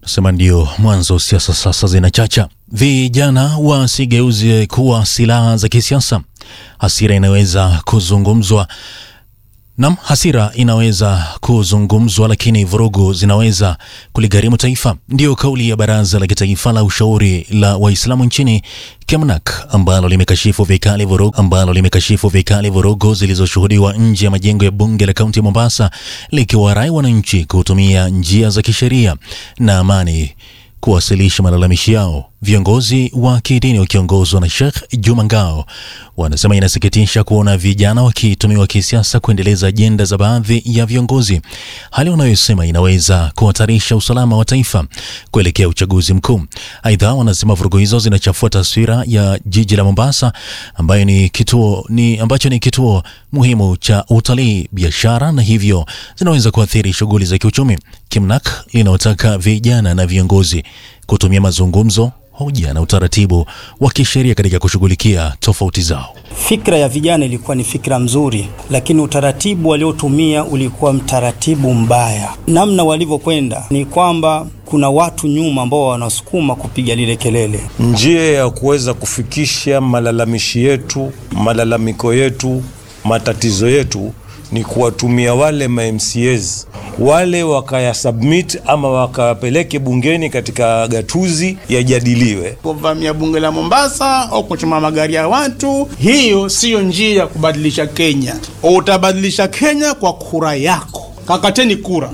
Sema ndio mwanzo, siasa sasa zinachacha. Vijana wasigeuze kuwa silaha za kisiasa. Hasira inaweza kuzungumzwa Nam, hasira inaweza kuzungumzwa, lakini vurugu zinaweza kuligharimu taifa. Ndiyo kauli ya Baraza la Kitaifa la Ushauri la Waislamu nchini Kemnak, ambalo limekashifu vikali vurugu ambalo limekashifu vikali vurugu zilizoshuhudiwa nje ya majengo ya bunge la kaunti ya Mombasa, likiwarai wananchi kutumia njia za kisheria na amani kuwasilisha malalamishi yao. Viongozi wa kidini wakiongozwa na Sheikh Juma Ngao wanasema inasikitisha kuona vijana wakitumiwa kisiasa kuendeleza ajenda za baadhi ya viongozi, hali wanayosema inaweza kuhatarisha usalama wa taifa kuelekea uchaguzi mkuu. Aidha, wanasema vurugu hizo zinachafua taswira ya jiji la Mombasa ambayo ni kituo, ni ambacho ni kituo muhimu cha utalii, biashara na hivyo zinaweza kuathiri shughuli za kiuchumi. Kimnak linaotaka vijana na viongozi kutumia mazungumzo hoja na utaratibu wa kisheria katika kushughulikia tofauti zao. Fikra ya vijana ilikuwa ni fikra mzuri, lakini utaratibu waliotumia ulikuwa mtaratibu mbaya. Namna walivyokwenda ni kwamba kuna watu nyuma ambao wanasukuma kupiga lile kelele. Njia ya kuweza kufikisha malalamishi yetu, malalamiko yetu, matatizo yetu ni kuwatumia wale ma MCAs wale wakayasubmit ama wakapeleke bungeni katika gatuzi yajadiliwe. Kuvamia bunge la Mombasa au kuchoma magari ya watu, hiyo siyo njia ya kubadilisha Kenya. Utabadilisha Kenya kwa kura yako. Kakateni kura.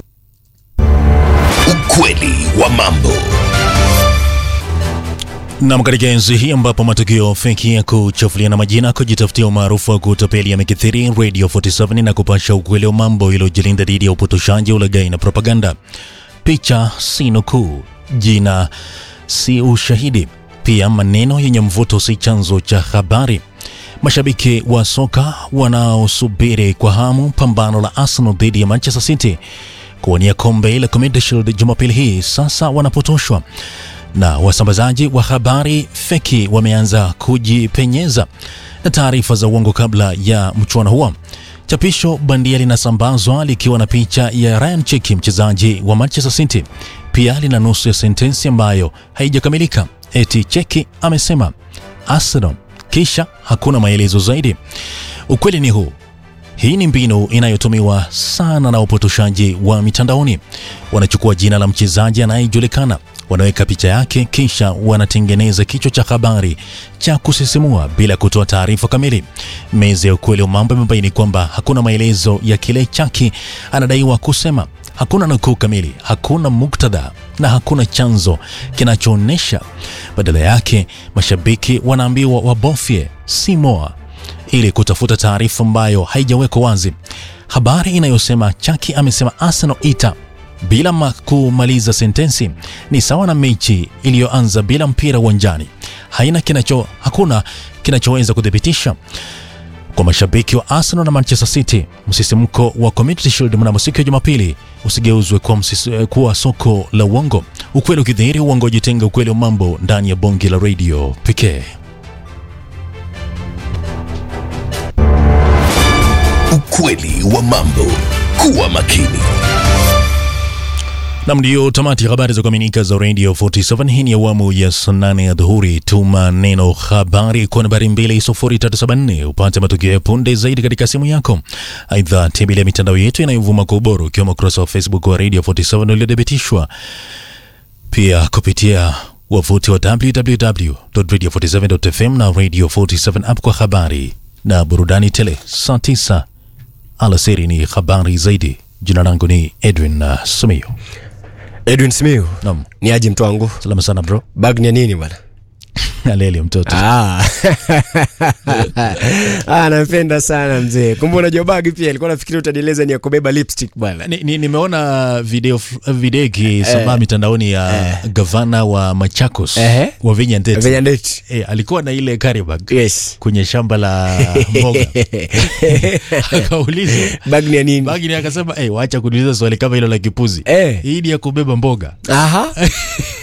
Ukweli wa mambo. Nam, katika enzi hii ambapo matukio feki ya kuchafuliana majina, kujitafutia umaarufu wa kutapeli yamekithiri, Radio 47 na kupasha ukweli wa mambo iliyojilinda dhidi ya upotoshaji, ulaghai na propaganda. Picha si nukuu, jina si ushahidi, pia maneno yenye mvuto si chanzo cha habari. Mashabiki wa soka wanaosubiri kwa hamu pambano la Arsenal dhidi ya Manchester City kuwania kombe la Community Shield Jumapili hii sasa wanapotoshwa na wasambazaji wa habari feki wameanza kujipenyeza na taarifa za uongo kabla ya mchuano huo. Chapisho bandia linasambazwa likiwa na picha ya Ryan Chiki, mchezaji wa Manchester City. Pia lina nusu ya sentensi ambayo haijakamilika, eti Cheki amesema Arsenal, kisha hakuna maelezo zaidi. Ukweli ni huu. Hii ni mbinu inayotumiwa sana na upotoshaji wa mitandaoni. Wanachukua jina la mchezaji anayejulikana, wanaweka picha yake, kisha wanatengeneza kichwa cha habari cha kusisimua bila kutoa taarifa kamili. Meza ya ukweli wa mambo imebaini kwamba hakuna maelezo ya kile Chaki anadaiwa kusema, hakuna nukuu kamili, hakuna muktadha na hakuna chanzo kinachoonyesha. Badala yake, mashabiki wanaambiwa wabofye si moa ili kutafuta taarifa ambayo haijawekwa wazi. Habari inayosema Chaki amesema Arsenal ita bila kumaliza sentensi ni sawa na mechi iliyoanza bila mpira uwanjani. Haina kinacho, hakuna kinachoweza kuthibitisha. Kwa mashabiki wa Arsenal na Manchester City, msisimko wa Community Shield mnamo siku ya Jumapili usigeuzwe kuwa, kuwa soko la uongo. Ukweli ukidhihiri, uongo ujitenga. Ukweli wa mambo ndani ya bonge la radio pekee. Ukweli wa mambo. Kuwa makini. Nam, ndio tamati ya habari za kuaminika za Radio 47. Hii ni awamu ya saa nane ya dhuhuri. Tuma neno habari kwa nambari 20374 upate matukio ya punde zaidi katika simu yako. Aidha, tembelea mitandao yetu inayovuma kwa ubora, ukiwemo ukurasa wa Facebook wa Radio 47 uliothibitishwa pia kupitia wavuti wa www.radio47.fm na Radio 47 app kwa habari na burudani tele. Saa 9 alasiri ni habari zaidi. Jina langu ni Edwin uh, Simiyu. Edwin Simiyu. Naam. Ni aje mtu wangu? Salama sana bro. Bag ni ya nini bwana? Aleli mtoto. Ah. ah, napenda sana mzee. Kumbe unajua bag pia alikuwa nafikiri utanieleza ni ya kubeba lipstick bwana. Ni, ni, nimeona video video ikisambaa mitandaoni ya gavana wa Machakos Ehe. wa Vinya Ndeti. Venye ndeti. Eh, alikuwa na ile carry bag Yes. kwenye shamba la mboga akaulizwa Bag ni ya nini? bagi ni akasema, eh, wacha kuniuliza swali kama hilo la kipuzi. Eh. Hii ni ya kubeba mboga. Aha.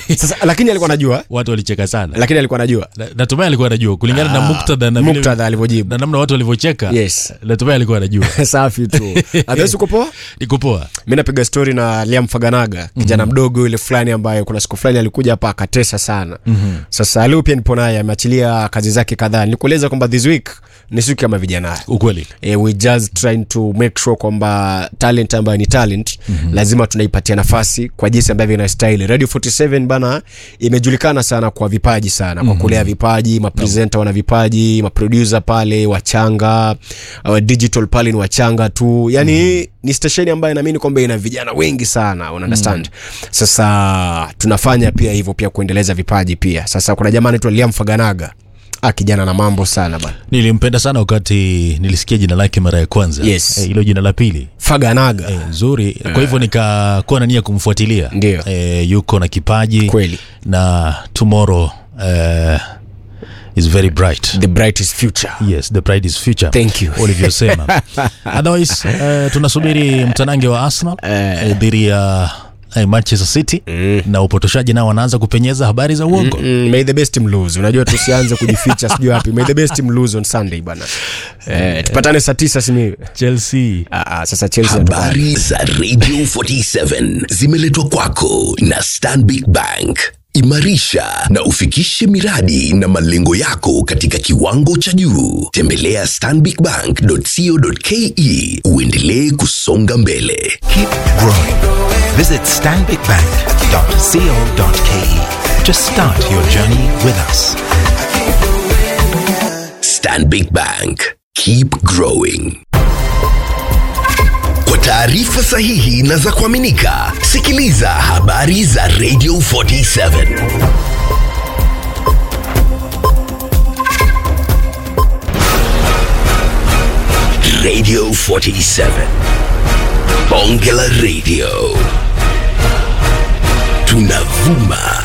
sasa lakini alikuwa anajua watu walicheka sana lakini alikuwa anajua Na- natumai alikuwa anajua kulingana na muktadha na vile- muktadha alivyojibu na namna watu walivyocheka Yes. natumai alikuwa anajua safi tu adhesi uko poa niko poa mi napiga stori na liam faganaga kijana mm-hmm. mdogo yule fulani ambaye kuna siku fulani alikuja hapa akatesa sana mm-hmm. sasa leo pia nipo naye ameachilia kazi zake kadhaa nikueleza kwamba this week ni siku kama vijana ukweli e, we just trying to make sure kwamba talent ambayo ni talent mm-hmm. lazima tunaipatia nafasi kwa jinsi ambavyo inastahili radio 47 bana imejulikana sana kwa vipaji sana kwa kulea vipaji mapresenta wana vipaji maproducer pale wachanga uh, digital pale ni wachanga tu yani mm-hmm. ni stesheni ambayo naamini kwamba ina vijana wengi sana una understand mm-hmm. sasa tunafanya pia hivyo pia kuendeleza vipaji pia sasa kuna jamaa anaitwa liam faganaga ah, kijana na mambo sana bana nilimpenda sana wakati nilisikia jina lake mara ya kwanza Yes. Eh, hilo jina la pili faganaga Eh, nzuri kwa hivyo nikakuwa na nia kumfuatilia Ndio. eh, yuko na kipaji Kweli. na tomorrow eh, is very bright the brightest future yes the pride is future Thank you. ulivyosema otherwise eh, tunasubiri mtanange wa arsenal eh, dhidi ya eh, manchester city mm. na upotoshaji nao wanaanza kupenyeza habari za uongo Mm, may the best team lose unajua tusianze kujificha sijui wapi may the best team lose on sunday bana eh, tupatane saa tisa simi chelsea ah, ah, sasa chelsea hatupati. Habari za Radio 47 zimeletwa kwako na Stanbic Bank. Imarisha na ufikishe miradi na malengo yako katika kiwango cha juu. Tembelea stanbicbank.co.ke uendelee kusonga mbele. Keep growing. Visit stanbicbank.co.ke to start your journey with us. Stanbic Bank. Keep growing. Kwa taarifa sahihi na za kuaminika, sikiliza habari za Radio 47. Radio 47. Bonge la Radio. Tunavuma